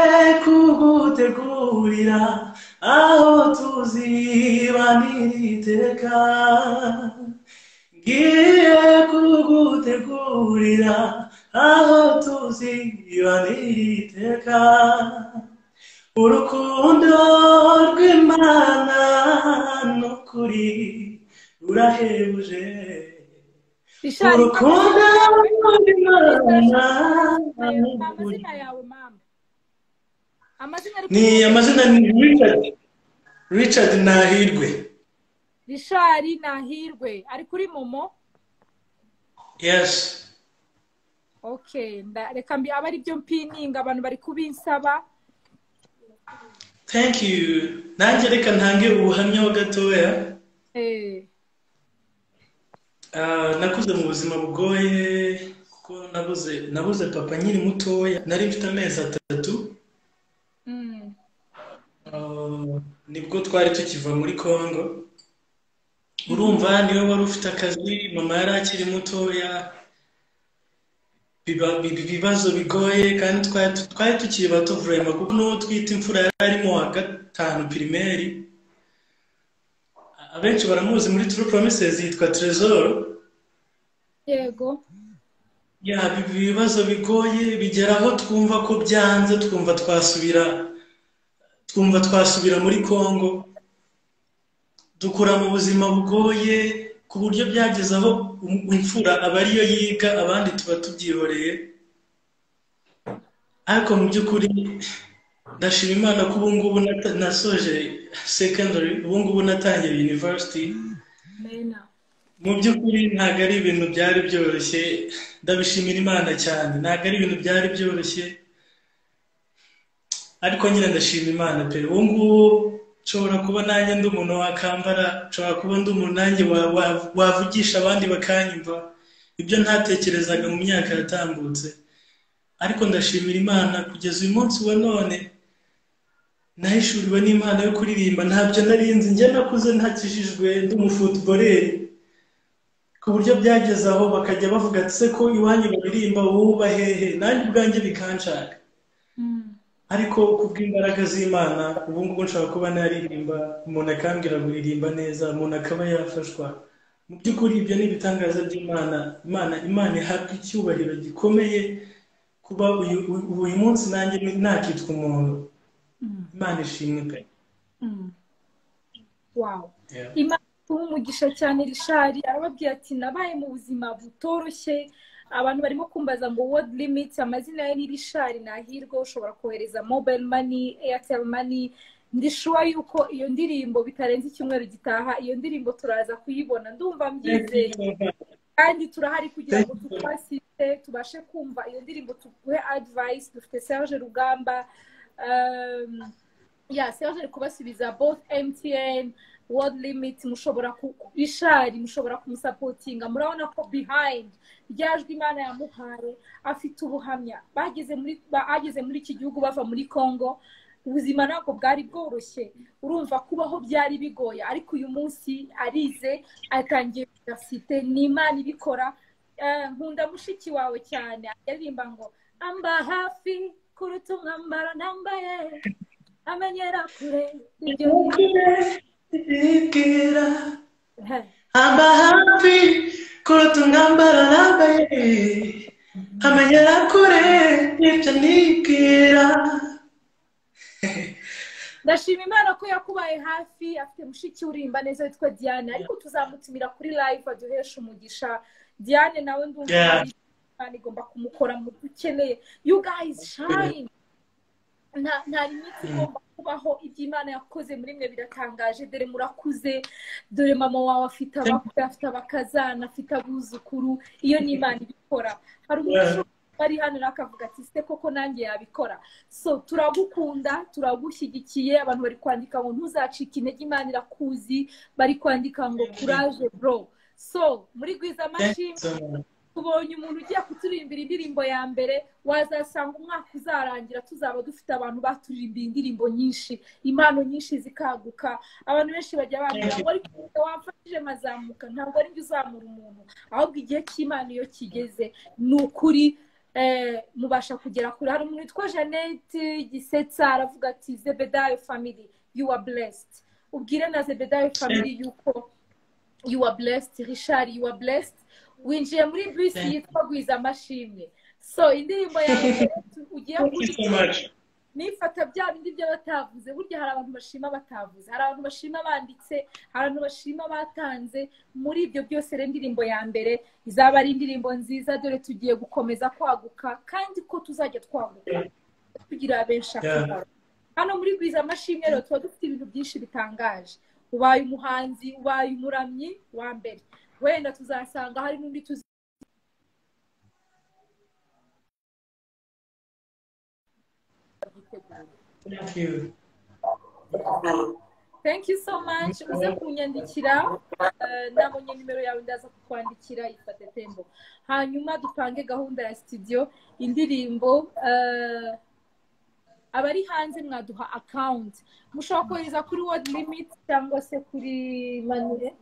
kugutegurira aho tuzibanira iteka ngiye kugutegurira aho tuzibanira iteka urukundo rw'imana n'ukuri rurahebuje Richard, urukundo amazina yawe mama amazina ari ni ku- amazina ni richard richard nahirwe rishari nahirwe ari kuri momo yes okay nda- reka mbi aba ari byo mpininga abantu bari kubinsaba thank you nanjye reka ntange ubuhamya ho gatoya Eh, Ah, nakuze mu buzima bugoye kuko nabuze nabuze papa nkiri mutoya nari mfite amezi atatu mm, Ah, nibwo twari tukiva muri congo urumva niwe wari ufite akazi mama yari akiri mutoya biba- bi- bi- ibibazo bigoye kandi twari twari tukiri bato vurema kuko n'uwo twita imfura yari arimo wa gatanu pirimeri abenshi baramuzi muri turu promises yitwa trezoro yego ya bi- bi- ibibazo bigoye bigera aho twumva ko byanze twumva twasubira twumva twasubira muri congo dukura mu buzima bugoye ku buryo byageze aho um- imfura aba ariyo yiga abandi tuba tubyihoreye ariko mu by'ukuri ndashima imana ko ubu ngubu nata- nasoje secondary ubu ngubu natangiye university mena mu by'ukuri ntabwo ari ibintu byari byoroshye ndabishimira imana cyane ntabwo ari ibintu byari byoroshye ariko nyine ndashima imana pe ubu ngubu nshobora kuba nanjye ndi umuntu wakambara nshobora kuba ndi umuntu nanjye wa- wa- wavugisha abandi bakanyumva ibyo ntatekerezaga mu myaka yatambutse ariko ndashimira imana kugeza uyu munsi wa none nahishuriwe n'imana yo kuririmba ntabyo narinzi njye nakuze ntakijijwe ndi umufutuboleri ku buryo byageze aho bakajya bavuga ati se ko iwanyu baririmba wowe uba hehe nanjye ubwanjye bikanshaka mm, ariko kubw'imbaraga z'imana ubu ngubu nshobora kuba naririmba umuntu akambwira kuririmba neza umuntu akaba yafashwa mu by'ukuri ibyo ni ibitangaza by'imana imana imana ihabwa icyubahiro gikomeye kuba uyu, uyu uyu munsi nanjye ni- nakitwa umuntu mm, imana ishimwe pe mm. wow Yeah. imana ituha umugisha cyane rishari arababwira ati nabaye mu buzima butoroshye abantu barimo kumbaza ngo word limit amazina ye ni rishari nahirwe ushobora kohereza mobile money airtel money ndi sure yuko iyo ndirimbo bitarenze icyumweru gitaha iyo ndirimbo turaza kuyibona ndumva Thank you, mbyizeye Yehova. kandi turahari kugira Thank ngo you. tukwasite tubashe kumva iyo ndirimbo tuguhe advice dufite serge rugamba um, ya serge ari kubasubiza both mtn world limit mushobora ku- ishari mushobora kumusapotinga murabona ko behind ryajwe imana yamuhaye afite ubuhamya bageze muri bageze muri iki gihugu bava muri congo ubuzima ntabwo bwari bworoshye urumva kubaho byari bigoye ariko uyu munsi arize atangiye universite ni imana ibikora Eh, nkunda mushiki wawe cyane aririmba ngo amba hafi kuruta umwambaro nambaye amenyera kure ibyo Bibwira, ni- amba hafi kuruta umwambaro nambaye amenyera kure ibyo nibwira ndashima imana ko yakubaye hafi afite mushiki urimba neza witwa diane ariko tuzamutumira kuri live aduhesha umugisha diane nawe ndumva Yeah. ari- imana igomba kumukora mu byo ukeneye you guys shine nta nta limiti igomba kubaho ibyo imana yakoze muri mwe biratangaje dore murakuze dore mama wawe afite abakwe afite abakazana afite abuzukuru iyo ni imana ibikora hari umuntu Yeah. ushobora kuba ari hano nawe akavuga ati se koko nanjye yabikora so turagukunda turagushyigikiye abantu bari kwandika ngo ntuzacike intege imana irakuzi bari kwandika ngo kuraje bro so muri gwiza Thank you mashini so much. tubonye umuntu ugiye kuturirimbira indirimbo ya mbere wazasanga umwaka uzarangira tuzaba dufite abantu baturirimbiye indirimbo nyinshi impano nyinshi zikaguka abantu benshi bajya bambwira ngo ariko ujya wamfashije mazamuka ntabwo ari njye uzamura umuntu ahubwo igihe cy'imana iyo kigeze ni ukuri eh, mubasha kugera kure hari umuntu witwa jeannette gisetsa aravuga ati zebedayo family you are blessed ubwire na zebedayo family yuko you are blessed richard you are blessed winjiye muri bisi Thank yitwa gwiza amashimwe so indirimbo yawe ugiye Thank you so kuririmba much. nifata bya bindi byo batavuze burya hari abantu bashima batavuze hari abantu bashima banditse hari abantu bashima batanze muri ibyo byose rero indirimbo ya mbere izaba ari indirimbo nziza dore tugiye gukomeza kwaguka kandi ko tuzajya twaguka tugira benshi akamaro hano muri gwiza amashimwe rero tuba dufite ibintu byinshi bitangaje ubaye umuhanzi ubaye umuramyi wa mbere wenda tuzasanga hari n'undi tuzi Thank you. thank you so much uze kunyandikira eh, nabonye nimero yawe ndaza kukwandikira ifate tembo hanyuma dupange gahunda ya studio indirimbo eh, abari hanze mwaduha account mushobora kohereza kuri world limit cyangwa se kuri Money-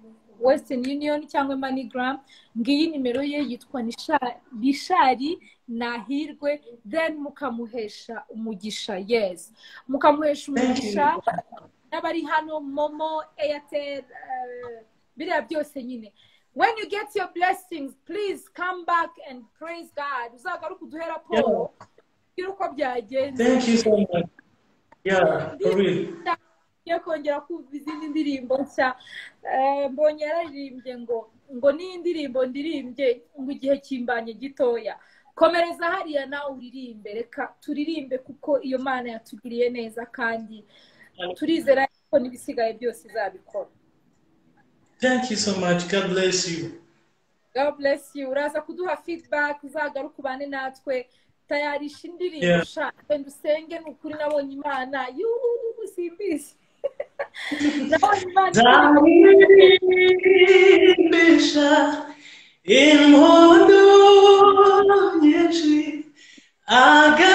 western union cyangwa moneygram ngiyi nimero ye yitwa Nisha- bishari nahirwe then mukamuhesha umugisha yes mukamuhesha umugisha n'abari hano momo airtel eh, biriya byose nyine when you get your blessings please come back and praise god uzagaruke uduhe raporo gira uko byagenze Thank you so much. Yeah, for real. yo kongera kumva izindi ndirimbo nshya Eh, mbonye yararirimbye ngo ngo n'iyi ndirimbo ndirimbye ngo igihe kimbanye gitoya komereza hariya nawe uririmbe reka turirimbe kuko iyo mana yatugiriye neza kandi turizera ko n'ibisigaye byose izabikora Thank you so much. God bless you. God bless you. Uraza kuduha feedback uzagaruke ubane natwe tayarisha indirimbo Yeah. sha wenda usenge ni ukuri nabonye imana yuhu simbizi nabonye imana Nzarimbisha impundu nyinshi agakiza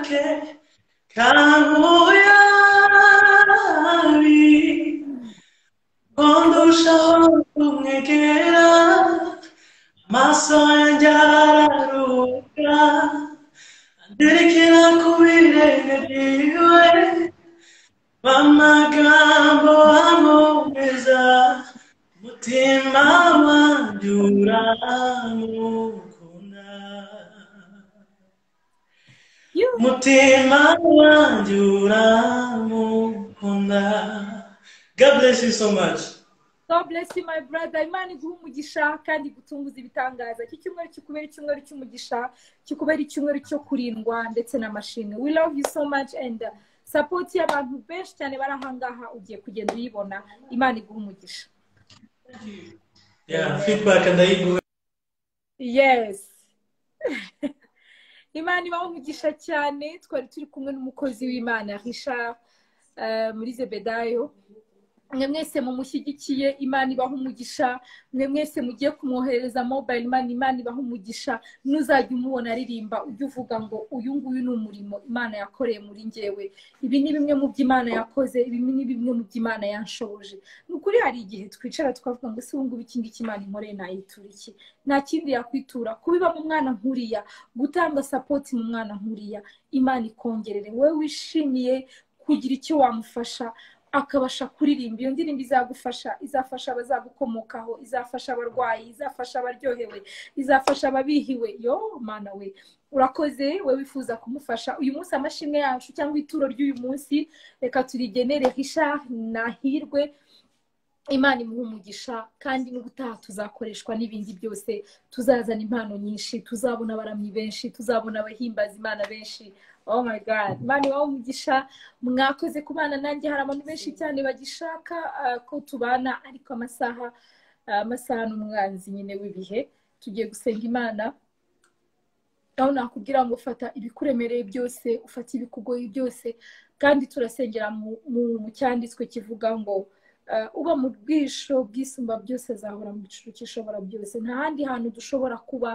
ke kankuyari kondushaho kumwegera amaso yanjye araruhuka nderekera ku birenge byiwe bamagambo amomeza mutima wanjye uramukunda yuhu mutima wanjye uramukunda god bless you so much God bless you my brother imana iguha umugisha kandi igutunguza ibitangaza iki cyumweru kikubera icyumweru cy'umugisha kikubera icyumweru cyo kurindwa ndetse n'amashimwe we love you so much and uh, support y'abantu benshi cyane bari ahangaha ugiye kugenda uyibona imana iguha umugisha yeah feedback ndayiguha yes imana ibaho umugisha cyane twari turi kumwe n'umukozi w'imana richard eh, muri zebedayo mwe mwese mumushyigikiye imana ibaho umugisha mwe mwese mugiye kumwohereza mobile money imana ibaho umugisha n'uzajya umubona aririmba ujya uvuga ngo uyu nguyu ni umurimo imana yakoreye muri njyewe ibi ni bimwe mu byo imana yakoze ibi ni bimwe mu byo imana yanshoboje ni ukuri hari igihe twicara tukavuga ngo ese ubu ngubu iki ngiki imana inkoreye nayitura iki nta kindi yakwitura kubiba mu mwana nkuriya gutanga sapoti mu mwana nkuriya imana ikongerere wowe wishimiye kugira icyo wamufasha akabasha kuririmba iyo ndirimbo izagufasha izafasha abazagukomokaho izafasha abarwayi izafasha abaryohewe izafasha ababihiwe yo mana we urakoze we wifuza kumufasha uyu munsi amashimwe yacu cyangwa ituro ry'uyu munsi reka turigenere hisha nahirwe imana imuha umugisha kandi n'ubutaha tuzakoreshwa n'ibindi byose tuzazana impano nyinshi tuzabona abaramyi benshi tuzabona abahimbaza imana benshi oh my god imana iwawe umugisha mwakoze kubana nanjye hari abantu benshi cyane bagishaka ah, ko tubana ariko amasaha ah, amasaha n'umwanzi nyine w'ibihe tugiye gusenga imana aho nakubwira ngo fata ibikuremereye byose ufata ibikugoye byose kandi turasengera mu, mu, mu cyanditswe kivuga ngo eh, uba mu bwisho bwisumba byose azahora mu giciro cy'ishobora byose nta handi hantu dushobora kuba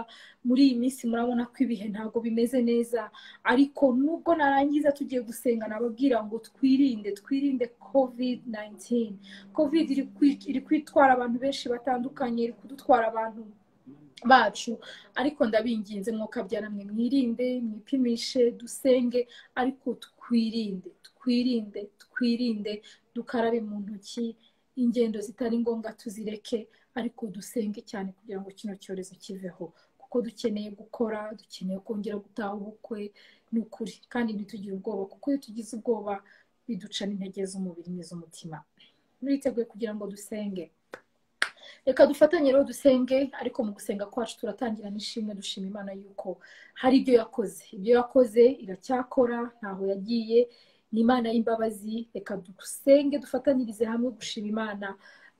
muri iyi minsi murabona ko ibihe ntabwo bimeze neza ariko nubwo narangiza tugiye gusenga nababwira ngo twirinde twirinde covid 19 covid iri kwi- iri kwitwara abantu benshi batandukanye iri kudutwara abantu bacu ariko ndabinginze mwuka byaramwe mwirinde mwipimishe dusenge ariko twirinde twirinde twirinde dukarabe mu ntoki ingendo zitari ngombwa tuzireke ariko dusenge cyane kugira ngo kino cyorezo kiveho kuko dukeneye gukora dukeneye kongera gutaha ubukwe ni ukuri kandi ntitugire ubwoba kuko iyo tugize ubwoba biducana intege z'umubiri n'iz'umutima muriteguye kugira ngo dusenge reka dufatanye rero dusenge ariko mu gusenga kwacu turatangira n'ishimwe dushima imana yuko hari ibyo yakoze ibyo yakoze iracyakora ntaho yagiye ni imana y'imbabazi reka dusenge dufatanyirize hamwe gushima imana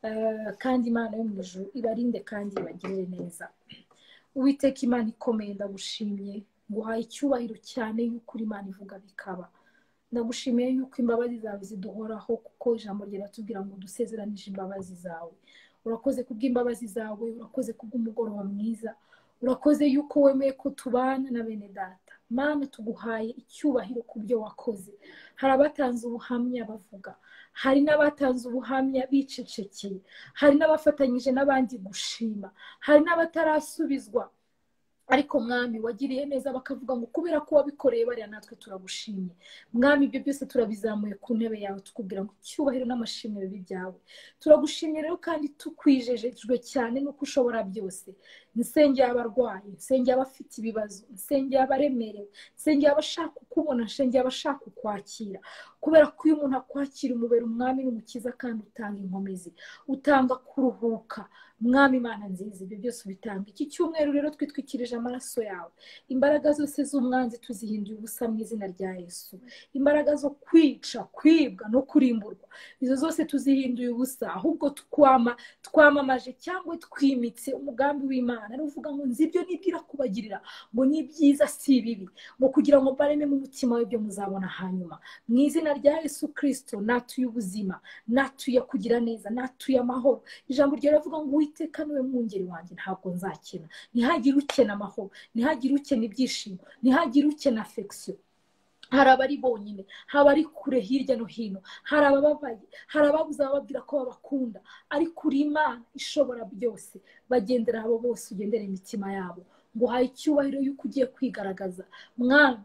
Eh, kandi imana yo mu ijuru ibarinde kandi ibagirire neza uwiteka imana ikomeye ndagushimye nguhaye icyubahiro cyane yuko uri imana ivuga bikaba ndagushimiye yuko imbabazi zawe ziduhoraho kuko ijambo riratubwira ngo dusezeranije imbabazi zawe urakoze kubw'imbabazi zawe urakoze kubw'umugoroba mwiza urakoze yuko wemeye ko tubana na bene data mana tuguhaye icyubahiro ku byo wakoze hari abatanze ubuhamya bavuga hari n'abatanze ubuhamya bicecekeye hari n'abafatanyije n'abandi gushima hari n'abatarasubizwa ariko mwami wagiriye neza bakavuga ngo kubera ko wabikoreye bariya natwe turagushimye mwami ibyo byose turabizamuye ku ntebe yawe tukubwira ngo icyubahiro n'amashimwe bibi byawe turagushimye rero kandi tukwijejejwe cyane nuko ushobora byose nsengeye abarwayi nsengeye abafite ibibazo nsengeye abaremerewe nsengeye abashaka kukubona nsengeye abashaka kukwakira kubera ko iyo umuntu akwakira umubera umwami n'umukiza kandi utanga inkomezi utanga kuruhuka mwami imana nziza ibyo byose ubitanga iki cyumweru rero twitwikirije amaraso yawe imbaraga zose z'umwanzi tuzihinduye ubusa mu izina rya yesu imbaraga zo kwica kwibwa no kurimburwa izo zose tuzihinduye ubusa ahubwo twama twamamaje cyangwa twimitse umugambi w'imana ari uvuga ngo nzi ibyo nibwira kubagirira ngo ni byiza si bibi ngo kugira ngo bareme mu mutima w'ibyo muzabona hanyuma mu izina rya yesu kirisito natuye ubuzima natuye kugira neza natuye amahoro ijambo rya riravuga ngo uwiteka niwe mwungeri wanjye ntabwo nzakena ntihagire ukena amahoro ntihagire ukena ibyishimo ntihagire ukena afekisiyo hari abari bonyine hari abari kure hirya no hino hari abababaye hari ababuze abababwira ko babakunda ariko uri imana ishobora byose bagendera abo bose ugendera imitima yabo ngo uhaye icyubahiro yuko ugiye kwigaragaza mwana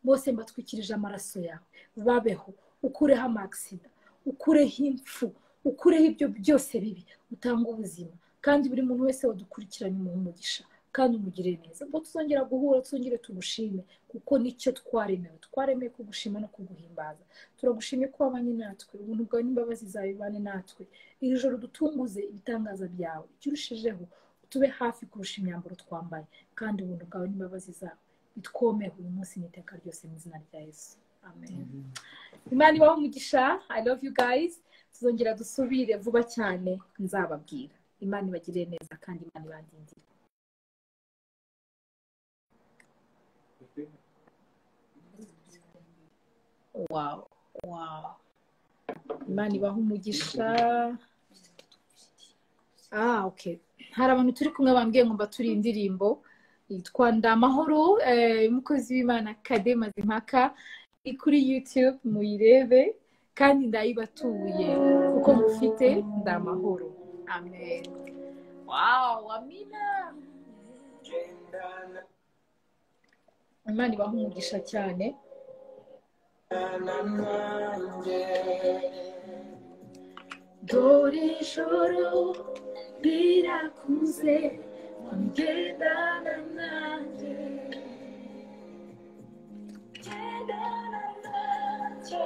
bose mbatwikirije amaraso yawe babeho ukureho amagisida ukureho impfu ukureho ibyo byose bibi utanga ubuzima kandi buri muntu wese wadukurikiranye umuhe umugisha kandi umugire neza ubwo tuzongera guhura tuzongere tugushime kuko nicyo twaremewe twaremewe kugushima no kuguhimbaza turagushimye ko wabanye natwe ubuntu bwawe n'imbabazi zawe bibane natwe iri joro dutunguze ibitangaza byawe icyo urushijeho tube hafi kurusha imyambaro twambaye kandi ubuntu bwawe n'imbabazi zawe bitwomeho uyu munsi n'iteka ryose mu izina rya yesu amen imana ibaho umugisha i love you guys tuzongera dusubire vuba cyane nzababwira imana ibagirire neza kandi imana ibandindire wawu wawu imana ibaha umugisha ah oke hari abantu turi kumwe bambwiye ngo mbaturi indirimbo yitwa ndamahoro eh, umukozi w'imana kade mazimpaka iri kuri youtube muyirebe kandi ndayibatuye kuko mufite ndamahoro amen wawu amina imana ibaha umugisha cyane dore ijoro rirakuze ngendana nanjye Gendana nanjye.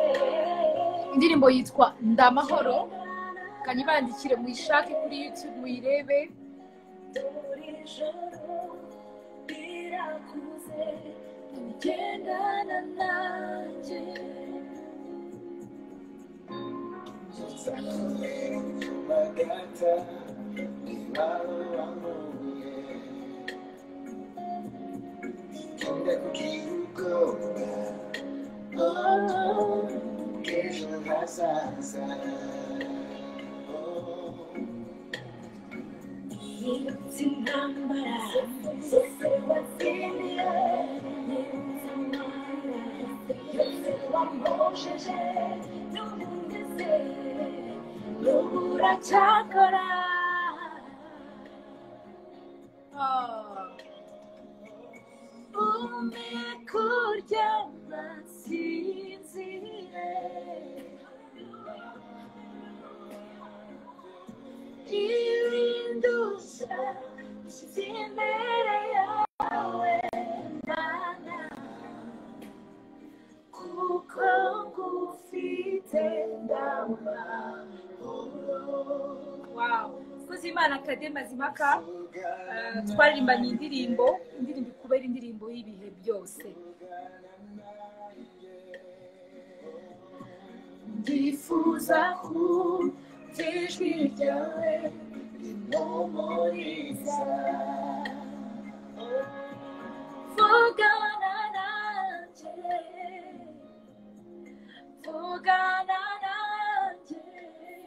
indirimbo yitwa ndamahoro kanyibandikire muyishake kuri youtube muyirebe dore ijoro rirakuze ngendana nanjye nibutse intambara zose watsindiye nibutse amara yose wambojeje n'umunezero n'ubu uracyakora ume kurya masinzire irinde ubusa zimere yawe mvuze imana kadema zimaka eh, twaririmbanye indirimbo indirimbo ikubera indirimbo y'ibihe byose ndifuza kumva ijwi ryawe rimpumuriza vugana nanjye vugana nanjye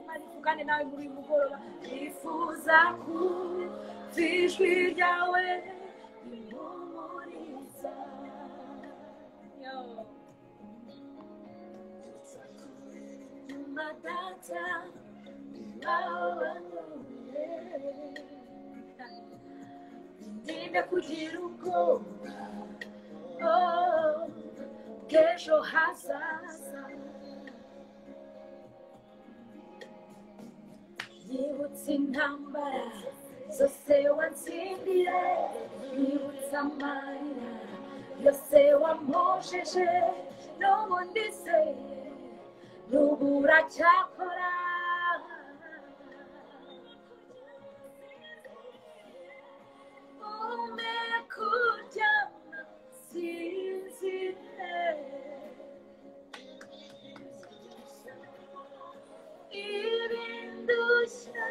imana ivugane nawe muri uyu mugoroba ndifuza kumva ijwi ryawe rimpumuriza Yo. matata bawanure ndinde kugira ubwoba oh, bw'ejo hazaza yibutse intambara zose watsindira yibutse amarira yose wamposheje n'ubundi se n'ubu uracyakora ume kuryama sinzire ibindushya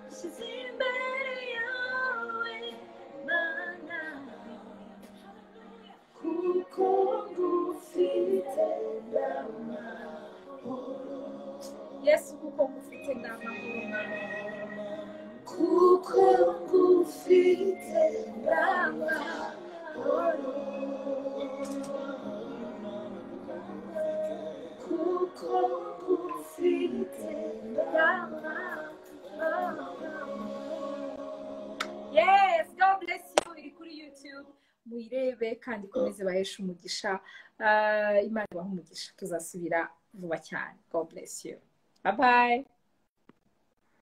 nshyize imbere yawe mana kuko ngufite ndamahoro yesu kuko ngufite ndamahoro kuko ngufite ndamahoro kuko ngufite ndamahoro yes god bless you iri kuri youtube muyirebe kandi ikomeze baheshe umugisha Ah, imana ibahe umugisha tuzasubira vuba cyane god bless you bye bye